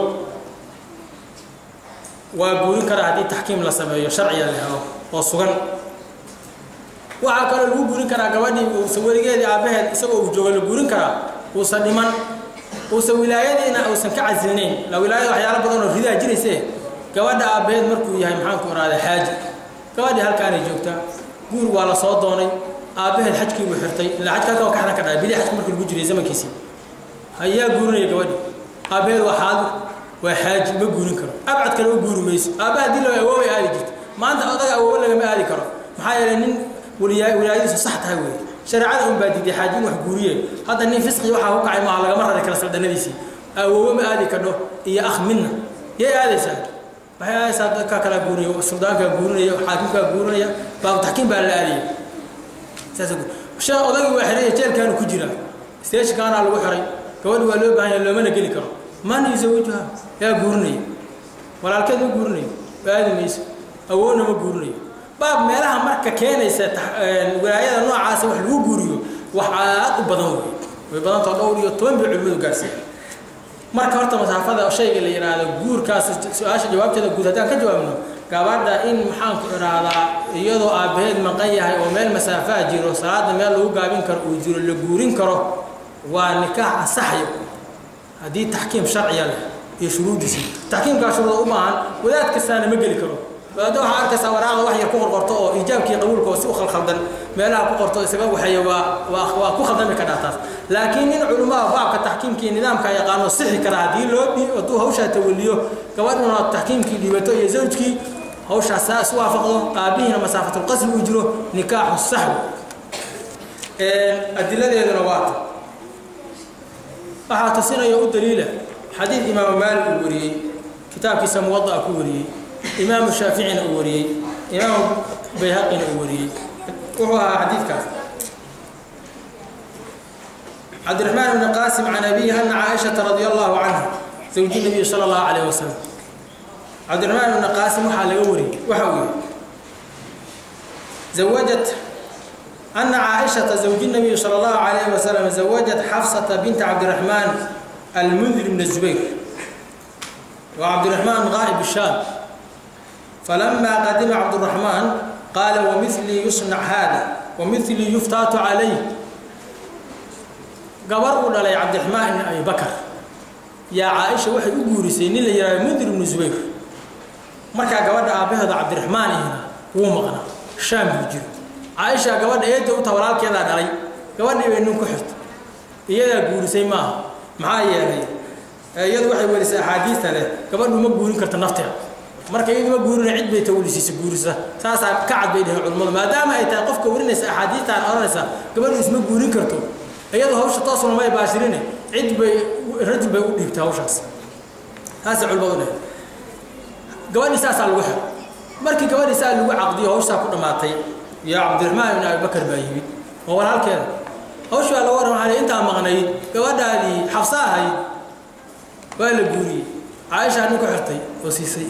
waa guurin karaa haddii taxkiim la sameeyo sharciga la helo oo sugan waxaa kaloo lagu guurin karaa gabadhii uusan weligeedii aabbaheed isagoo uu joogo la guurin karaa uusan dhiman uusan wilaayadiina uusan ka casilnayn la wilaayada waxyaalo badan oo ridaa jirayse gabadha aabbaheed markuu yahay maxaanku irahda xaaji gabadhii halkaanay joogtaa guur waa la soo doonay aabbaheed xajkii buu xirtay ilaa xajka halka waa ka xidhan ka dhahay bili xajka markii lagu jiray zamankiisii ayaa guurinaya gabadhii aabbaheed waa xaadir waa xaaji ma guurin karo abcad kale u guuri mayso aabbaha haddii loo awoobay aadi jirto maanta odaga awoobo lagama aadi karo maxaa yeelay nin waliyaa wilaayadiisu sax tahay weeye shareecada un baa diiday xaaji in wax guuriye hadda nin fisqi waxaa ku kacay maaha lagama rari kara saldannadiisii awoobo ma aadi kadho iyo akh midna yay aadaysaa waxay aadaysaa dadkaa kalaa guurinaya suldaankaa guurinaya xaakimkaa guurinaya baabu taxkiim baa la aadaya saas odagii waa xiraya jeelkaanu ku jira steeshkaanaa lagu xiray gabadhi waa loo baahan yahay loomana geli karo man yusawijuha yaa guurinaya walaalkeed ma guurinayo aadi mayso awoodna ma guurinayo baab meelaha marka keenaysa wilaayada noocaasa wax lagu guuriyo wax aad u badan wey way badantao dhowr iyo toban bay culimadu gaarsiiya marka horta masaafada shayga la yidhaahdo guurkaas su-aasha jawaabteeda guud haddaan ka jawaabno gabadha in maxaanku idhaahdaa iyadoo aabbaheed maqan yahay oo meel masaafaa jiro salaada meel lagu gaabin karo uu jiro la guurin karo waa nikaax asaxyo haddii taxkiim sharciya leh iyo shuruudiisii taxkiimkaa shuruuda u baahan wadaad kastaana ma geli karo wadaadda waxaa arkaysaa waraaqda wax yar ku qorqorto oo iijaabkii qabuulka oo si u khalkhaldan meelaha ku qorto isaga waxeeya waa waa waa ku khaldami ka dhaataas laakiin nin culimmada baabka taxkiimkii nidaamka yaqaano sixi kara haddii loo dhii hadduu hawshaa tawaliyo gabadhuna taxkiimkii dhibato iyo zawjkii hawshaas saa isu waafaqdo aabihiina masaafatulqasri uu jiro nikaaxu saxwi adiladeeduna waata waxaa tusinaya u daliila xadiid imaamu maalik uu wariyey kitaabkiisa muwada'a ku wariyey imaamu shaaficina uu wariyey imaamu bayhaqina uu wariyey wuxuu ahaa xadiidkaas cabdiraxmaan ibni qaasim can abihi ana caaishata radia allahu canha zawji nabiyi sala allahu calayh wasalam cabdiraxmaan ibni qaasim waxaa laga wariyey waxa uu yihi zawajat ana caaishata zawji nabiyi sala allahu calayh wasalam zawajat xafsata binta cabdiraxmaan almundir bn zubayr wa cabdiraxmaan qaa'ib shaam فلما قدم عبد الرحمن قال ومثلي يصنع هذا ومثلي يفتات عليه gabar uu dhalay cabdiraxmaan ibn abi bakar yaa caaisha waxay u guurisay nin la yidhahdo mundir ibnu zubayr markaa gabadha aabbaheeda cabdiraxmaan ihna wuu maqnaa shaam buu jiro caaisha gabadha eedda u taha walaalkeedaa dhalay gabadhii bay nin ku xirtay iyadaa guurisay maaha maxaa yeelay iyadu waxay werisaa axaadiista leh gabadhu ma guurin karta nafteeda marka iyadu ma guurina cid bay tawlisiisa guurisa saasaa ka cad bay dheheen culimmadu maadaama ay tahay qofka werinaysa axaadiistaan odhanaysa gabadhu isma guurin karto iyadu hawsha toosuna may baashirine cid bay rajul bay u dhiibtay hawshaas saasay culimmadu dheheen gabadhii saasaa lagu xiro markii gabadhii saa lagu caqdiyo hawshaa ku dhammaatay yaa cabdiraxmaan ibn abibakar baa yimid oo walaalkeeda hawshii baa laga warran waxaa intaa maqnayd gabadhaadii xabsa ahayd waa la guuriyey caaishaa nin ku xirtay oo siisay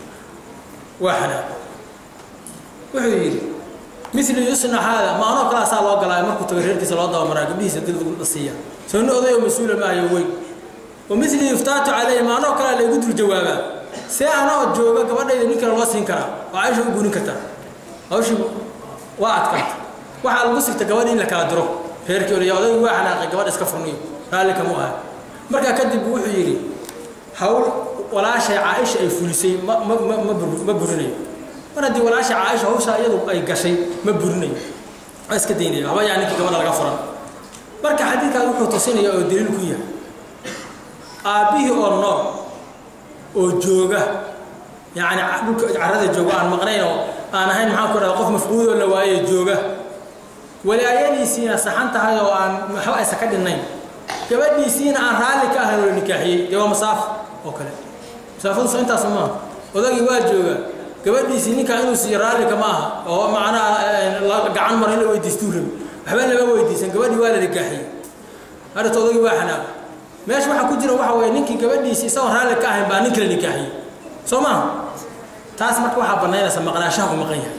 waa xanaa wuxuu yidhi mili yusna haada maanoo kalaa saa loo galaayo markuu tago reerkiisa loo dabamaraa gabdhihiisa dil la siiya soo nin odayo mas-uula maayo weyn wa mili yuftaatu calayhi maanoo kalaa laygu dul jawaabaa see anoo jooga gabadhayda nin kale loo siin karaa oo caaisha u guurin kartaa hawshii waa adkaata waxaa lagu sigta gabadhi in la kala diro reerkii olaya odaygu waa xanaaqay gabadha iska furniyo raalli kama aha markaa kadib wuxuu yidhi hawl walaashay caaisha ay fulisay ma ma ma ma bur- ma burinayo mar haddii walaashay caaisha hawshaa iyadu ay gashay ma burinayo waa iska daynaya haba yaa ninkii gabadha laga furan marka xadiidkaas wuxuu tusinaya oo daliil ku yahay aabbihii oo nool oo jooga yacni dhulka carrada jooga aan maqnayn oo aan ahayn maxaan ku rahda qof mafquudoo la waaye jooga walaayadiisiina saxan tahay oo aan waxba aysa ka dhinnayn gabadhiisiina aan raalli ka ahayn oo la nikaaxiyey dee waa masaafo oo kale masaafadu soo intaas maaha odagii waa jooga gabadhiisii ninkaa inuu siiyo raallika ma aha oo macnaha la- gacan mara in la weydiistuu rabi waxba lama weydiisan gabadhii waa la nikaaxiyey hadhata odagii waa xanaaq meesha waxaa ku jira waxa weeye ninkii gabadhiisi isagoon raalli ka ahayn baa nin kala nikaaxiyey soo maaha taas marka waxaa bannaynaysa maqnaashaha uu maqan yahay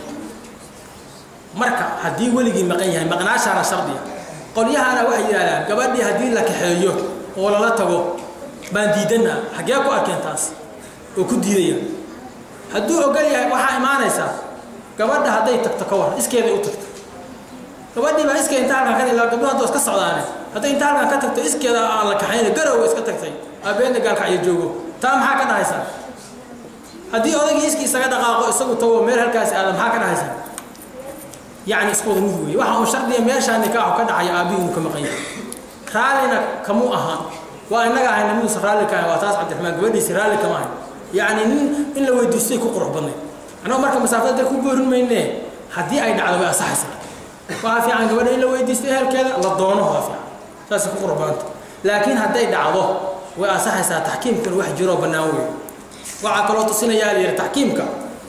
marka haddii weligii maqan yahay maqnaashaana shardiya qolyahana waxay yidhahdaan gabadhii haddii la kaxeeyo oo lala tago baan diidanaa xaggee ku arkeen taas oo ku diidaya hadduu ogol yahay waxaa imaanaysaa gabadha hadday tagto ka war iskeeday u tagto gabadhii baa iskeeda inta halkan ka ilaa gabdho haddoo iska socdaane hadday inta halkan ka tagto iskeeda aan la kaxayna garowa iska tagtay aabeenna gaalkacyo joogo taa maxaa ka dhahaysaa haddii odaygii iskii isaga dhaqaaqo isagu tago meel halkaasi aada maxaa ka dhahaysaa yacni isku wada mid weeye waxa uu shardiya meeshaa nikaaxu ka dhacayo aabbihii uu ka maqan yahay raallina kamuu ahaan waa innaga ahayna miduusa raalli ka ahay waa taas cabdiraxmaan gabadhiisi raalli kama ahay yacni nin in la weydiistay ku qurux badnay annago marka masaafada dee ku boorin mayne haddii ay dhacdo way ansaxaysaa waxaa fiican gabadha in la weydiisto ehelkeeda la doono waa fiican saasay ku qurux badanta laakiin hadday dhacdo way ansaxaysaa taxkiimkuna wax jiroo bannaan weeye waxaa kaloo tusinayaa la yidhi taxkiimka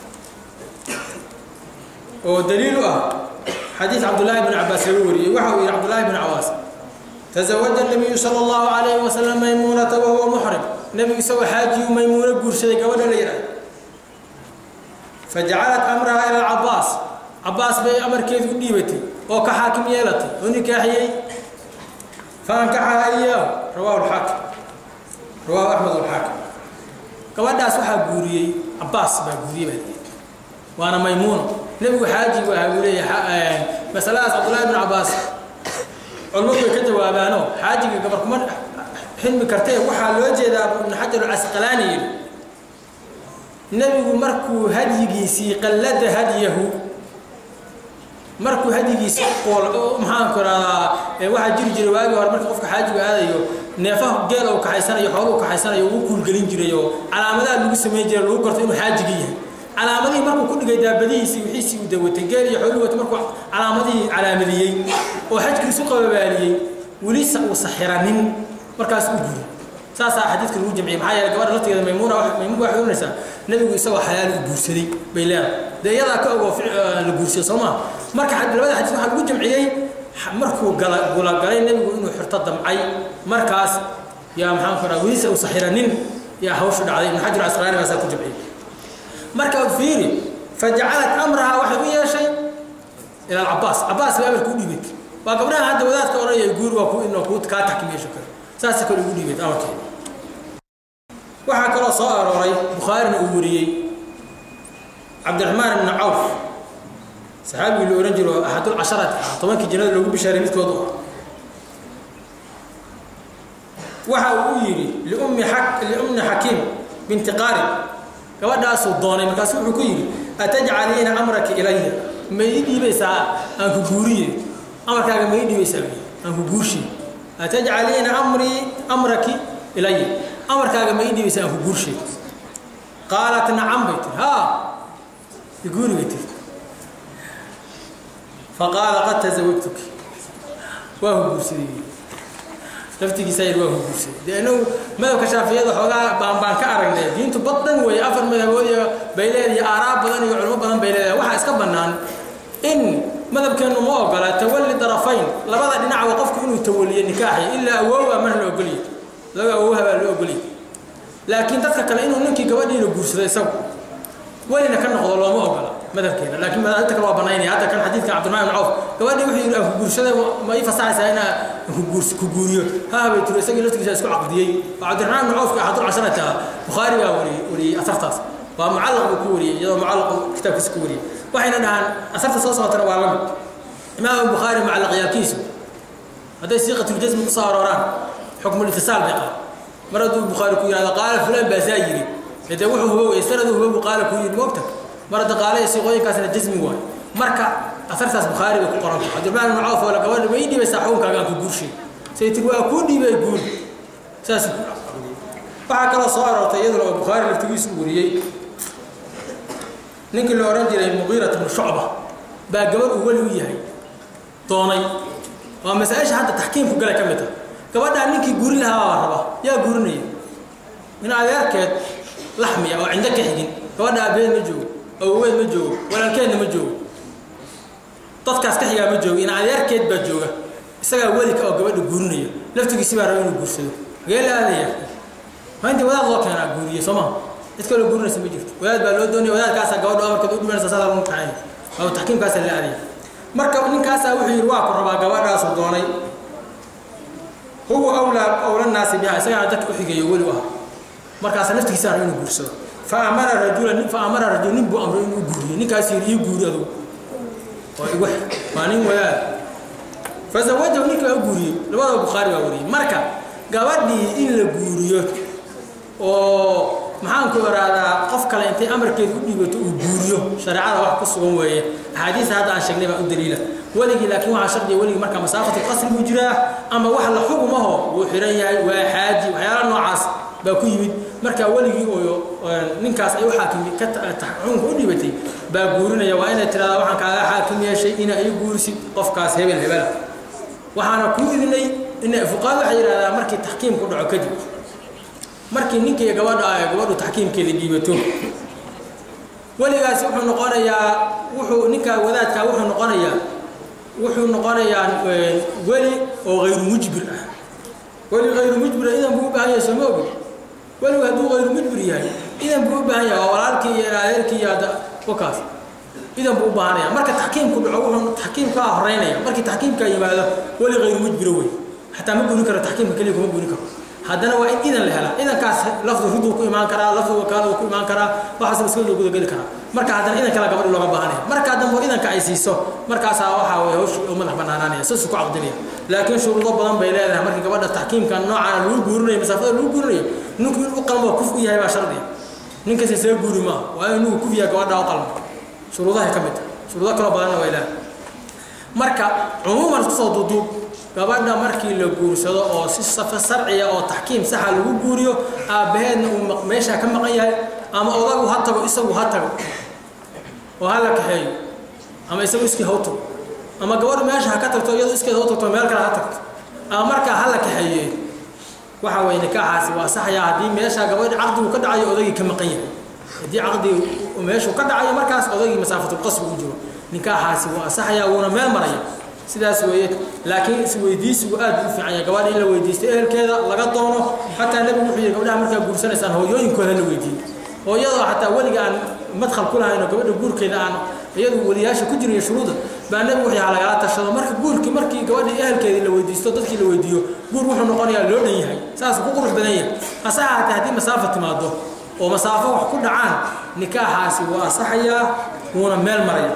oo daliil u ah xadiid cabdullaahi bn cabaas laga wariyey waxa uu yidhi cabdullaahi bn cabaas tazawaja nabiyu sala allahu calayhi wasalam maymuunata wahuwa muxrim nebigu isagoo xaajiyuu maymuuno guursaday gabadha la yidhaah fajacalat amraha ila alcabaas cabaas bay amarkeedu u dhiibatay oo ka xaakim yeelatay oo nikaaxiyey faankaxaha iyaahu rawaahu lxaakim rawaahu axmed alxaakim gabadhaas waxaa guuriyey cabaas baa guuriyey baa leeyahay waana maymuuno nebigu xaaji buu ahaa buu leeyahay masaladaas cabdullaahi bn cabaas culmadu way ka jawaabaanoo xaajiga gabar kuma xilmi kartee waxaa loo jeedaa ibnu xajar alcasqalaani yidhi nebigu markuu hadyigiisii qallada hadyahu markuu hadyigiisii qool maxaan ku rahdaa waxaa jiri jiray waagii hore marka qofka xaajigu aadayo neefaha geel uu kaxaysanayo xooluu kaxaysanayo uu kuulgelin jiray oo calaamadaha lagu samayn jiray lagu garto inuu xaajigi yahay calaamadihii markuu ku dhigay daabadihiisii wixiisii uu dawatay geel iyo xooluu watay markuu calaamadihii calaamadiyey oo xajkiisu qababaaliyey welisa uu saxiranin markaas u guri saasaa xadiidka lagu jamciyey maxaa yeelay gabadha laftigeeda maymuuna maymuun waxay oranaysaa nebigu isagoo xalaal u guursaday bay leedahay dee iyadaa ka ogoo la guursaday soo maa marka labada xadiis waxaa lagu jamciyey markuu gala gulagalay nebigu inuu xirto damcay markaas yaa maxaan ku raha welisa uu saxiranin yaa hawshu dhacday ibnu xajar asqalaani baa saa ku jamciyey marka fiiri fajacalat amraha waxay u yeeshay ila alcabaas cabaas bay amarka u dhiibatay waa gabdhaha hadda wadaadka odhanaya guur waa ku inoo ku kaa taxkimeesho kale saasa kale ugu dhiibatay amarkeeda waxaa kaloo soo arooray bukhaarina uu wariyey cabdiraxmaan ibnu cawf saxaabigii la ohan jiro axadul casharati ah tobankii jannada loogu bishaaray midkoodu ah waxa uu u yidhi liummi liummi xakiim binti qaarib gabadhaasuu doonay markaasu wuxuu ku yidhi atajcaliina amraki ilaya ma ii dhiibaysaa aan ku guuriye amarkaaga ma ii dhiibaysaa aan ku guurshiye atajcaliina amrii amraki ilaya amarkaaga ma ii dhibaysa aan ku guurshay qaalat nacam bay tiri haa iguuri bay tiri faqaala qad tasawajtuki waa ku guursaday laftigiisa yar waa ku guursaday dee inagu madhabka shaafiyada xoogaa baan baan ka aragnay diintu bad dhan weeye afar madhabood iyo bay leedahay aaraab badan iyo culimo badan bay leedahay waxaa iska bannaan in madhabkeennu ma ogola tawalli darafayn labada dhinacba qofku inuu tawaliyo nikaaxi ilaa awoowa mana la ogolyahy laga awoowaha baa la ogolyahy laakiin dadka kale inuu ninkii gabadhiina guursado isagu welina ka noqdo looma ogola madhabkeena laakiin madaahibta kale waa banaynaya hadda kan xadiidka cabdiraxmaan ibn cawf gabadhii wuxuu yidhi aan ku guursaday ma ii fasaxaysaa inaa ku guuriyo haa bay tiri isagii laftigiisa isku caqdiyey oo cabdiraxmaan ibn cawfka axadul casharata bukhaari baa wariyey wariyey asartaas waa mucallaq buu ku wariyey iyadoo mucallaq kitaabkiisa ku wariyey waxayna dhahaan asarta soo socotana waa lamid imaam bukhaari mucallaqyaalkiisu hadday siiqatuljasmi ku soo arooraan xukmul itisaal bay qaba mar hadduu bukhaari ku yihahdo qaala fulaan baa saa yidhi dee wuxuu hubow sanadu hubow qaala ku yidhi moogta mar hadda qaale siiqooyinkaasna jasmi waay marka asartaas bukhaari bay ku qoranta cabdiraxmaan ibn cawf oo la gabadha ma ii dhibaysaa xukunkaaga aan ku guurshay say tiri waa kuu dhiibay guur saas waxaa kaloo soo aroortay iyaduna oo bukhaari laftigiisu wariyey ninkii la odhan jiray muqiirat bnu shucba baa gabadh uu weli u yahay doonay waa masaa-isha hadda taxkiimku gala ka mid ah gabadhaa ninkii guuri lahaa baa raba yaa guurinaya in adeerkeed laxmiya oo cindo ka xigin gabadha aabaheed ma joogo awoweed ma joogo walaalkeedna ma joogo dadkaas ka xigaa ma joogo in adeerkeed baa jooga isagaa welika oo gabadha guurinaya laftigiisi baa raba inuu guursado hagee la aadaya maa intii wadaad loo keenaa guuriye soo maha cid kaloo guurinaysa ma jirto wadaad baa loo doonaya wadaadkaasaa gabadha amarkeed u dhimanaysa saasa lagu kaxeeya waa taxkiimkaasaa la aadaya marka ninkaasaa wuxuu yidhi waa ku rabaa gabadhaasuu doonay huwa awlaa awla naasi biha isagaana dadka u xigeeyo weli u ah markaasa naftigiisa raba inuu guursado fa amara rajula fa amara rajul nin buu amray inuu guuriyo ninkaas yidhi ii guuri adugu waa igu waa nin wadaad fazawajahu ninka waa u guuriyey labada bukhaari baa wariyey marka gabadhii in la guuriyo oo maxaan ku iraadaa qof kale intay amarkeeda u dhiibato uu guuriyo shareecada wax ku sugan weeye axaadiista hadda aan sheegnay baa u daliila weligii laakiin waxaa shardiya weligii marka masaafatu qasri buu jiraa ama wax la xukumaho wuu xiran yahay waa xaaji waxyaala noocaas baa ku yimid marka weligii oo ninkaas ay u xaakimi ka xukunka u dhiibatay baa guurinaya waa inay tirahdaa waxaan kaaga xaakim yeeshay inaa ii guurisid qofkaas hebel hebela waxaana kuu idinay in fuqaad waxay yidhahdaa markii taxkiimku dhaco kadib markii ninkii gabadha ay gabadhu taxkiimkeeda dhiibato weligaasi wuxuu noqonayaa wuxuu ninkaa wadaadkaa wuxuu noqonayaa wuxuu noqonayaa weli oo hayru mujbir ah weli hayru mujbira idan buu u baahan yahay sooma ogin weligu hadduu hayru mujbir yahay idan buu u baahan yahay waa walaalkii iyo adeerkii iyo hadda wakaas idan buu u baahanaya marka taxkiimku dhaco wuxuu taxkiimkaa horeynaya markii taxkiimkaa yimaado weli hayru mujbira wey xataa ma guurin karo taxkiimka keliya kuma guurin karo haddana waa in idan la helaa idankaas lafdu riduu ku imaan karaa lafdu wakaala uu ku imaan karaa waxaasna iska loo gudageli karaa marka haddana idan kale gabadhi looga baahanaya markaa dambe idanka ay siiso markaasaa waxaa weye hawshii oo madax banaanaanaya saasuu ku caqdinaya laakiin shuruudo badan bay leedahay markii gabadha taxkiimka noocaana lagu guurinayo masaafada lagu guurinayo ninku in u qalmo kuf u yahay baa shardiya ninkasi isaga guuri maaha waa inuu kuf yahay gabadha u qalmo shuruudahay ka mid tahay shuruudo kaloo badanna way leedahay marka cumuuman isku soo duuduub gabadha markii la guursado oo si safa sarciya oo taxkiim saxa lagu guuriyo aabbaheedna uu meeshaa ka maqan yahay ama odagu ha tago isagu ha tago oo ha la kaxeeyo ama isagu iskii ha u tago ama gabadhu meesha ha ka tagto iyadu iskeed ha u tagto meel kale ha tagto ama markaa ha la kaxeeye waxa weye nikaaxaasi waa saxaya haddii meeshaa gabadhi caqdigu ka dhacayo odagii ka maqan yahay haddii caqdigu meeshuu ka dhacayo markaas odagii masaafatulqasbi u jiro nikaaxaasi waa saxaya wuuna meel maraya sidaas weeye laakiin isweydiisigu aad u fiican yahay gabadha in la weydiisto ehelkeeda laga doono xataa nebigu wuxuu yidhi gabdhaha markaa guursanaysaan hooyooyinkooda la weydiiyo hooyadoo xataa weliga aan madkhal ku lahayn oo gabadha guurkeeda aan iyadu weliyaasha ku jirayo shuruuda baa nebigu wuxuu yahaa lagala tashado marka guurkii markii gabadhii ehelkeedii la weydiisto dadkii la weydiiyo guur wuxuu noqonayaa loo dhan yahay saas ku qurux badan yahay hase ahaatee haddii masaafo timaado oo masaafo wax ku dhacaan nikaaxaasi waa asaxayaa wuuna meel maraya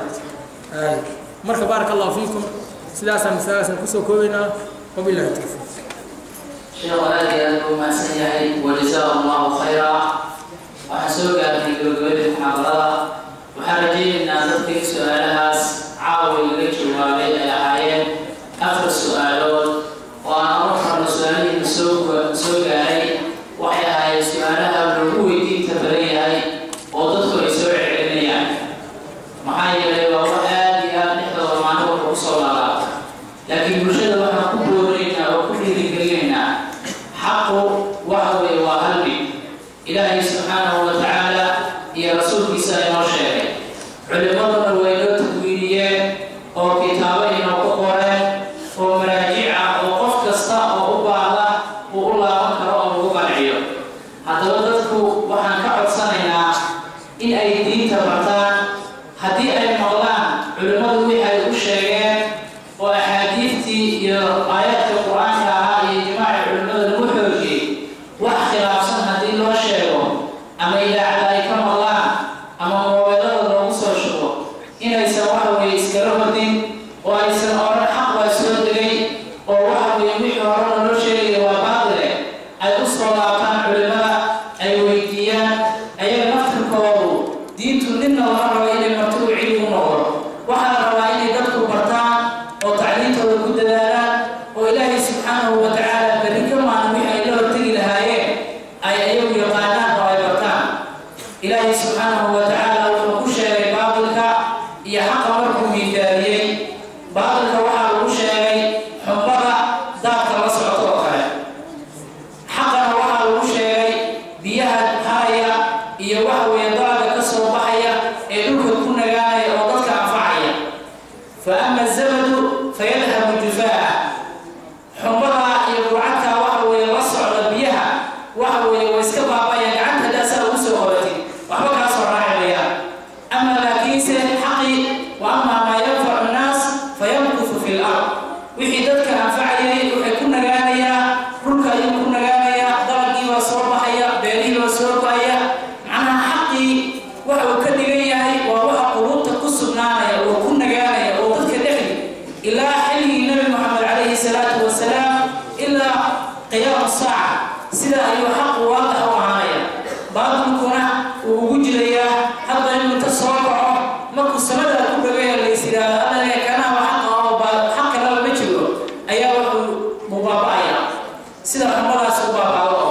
marka baaraka allahu fiikum sidaasaan masaladaasaan kusoo koobaynaa wabillahi tawfiiq sheekh aad iyo aad buu mahadsan yahay wajazaa allahu khayra waxaan soo gaarnay gabagabadii muxaadarada waxaan rajaynaynaa dadkii su-aalahaas caawa laga jawaabay ay ahaayeen afar su-aalood oo aan oran karno su-aalihiina soo soo gaaray waxay ahaayeen horena loo sheegaya waa baadile ay u soo laabtaan culimada ay weydiiyaan ayaga naftirkoodu diintu ninna lama rabo inay marti u cilmi u noqdo waxaa la rabaa inay dadku bartaan oo tacliintooda ku dadaalaan oo ilaahay subxaanahu wa tacaala berri ka maalin wixii ay la hortegi lahaayeen ay ayagu yaqaanaan oo ay bartaan ilaahay subxaanahu wa tacaala wuxuu ku sheegay baatilka iyo xaqa markuu miidaaliyey baatilka waxaa lagu sheegay xumbada daadka la socoto oo kale xaqana waxaa lagu sheegay biyaha haraya iyo waxa weeye dalaga ka soo baxaya ee dhulka ku nagaanaya oo dadka anfacaya fa ama azabadu fayadhabu jufaa'a xumbada iyo bucadka waxa weeye la socda biyaha waxa weeye way iska baabaya gacanta daasaa ugu soo qoratid waxba kaa soo raaci mayaan ama laakiinse xaqii wa amaa maa yanfacu nnaas fayamkufu fi lard wixii dadka anfacayay waxay ku nagaanayaa dhulka ayuu ku nagaanayaa dalagii baa soo baxaya beerihii baa soo go-aya macnaha xaqii waxa uu ka dhigan yahay waa waxa quluubta ku sugnaanaya oo ku nagaanaya oo dadka dhexdi ilaa xilligii nabi moxamed calayhi salaatu wasalaam ilaa qiyaamu saaca sida ayuu xaqu waadax u ahaanaya baatilkuna uu ugu jirayaa hadda inuu inta soo kaco markuu samada ku dhagaya lays yidhaahdo allane kanaha xaqa oo xaq kalaba ma jiro ayaa wuxuu mubaaba'aya sida xumadaas u baaba'o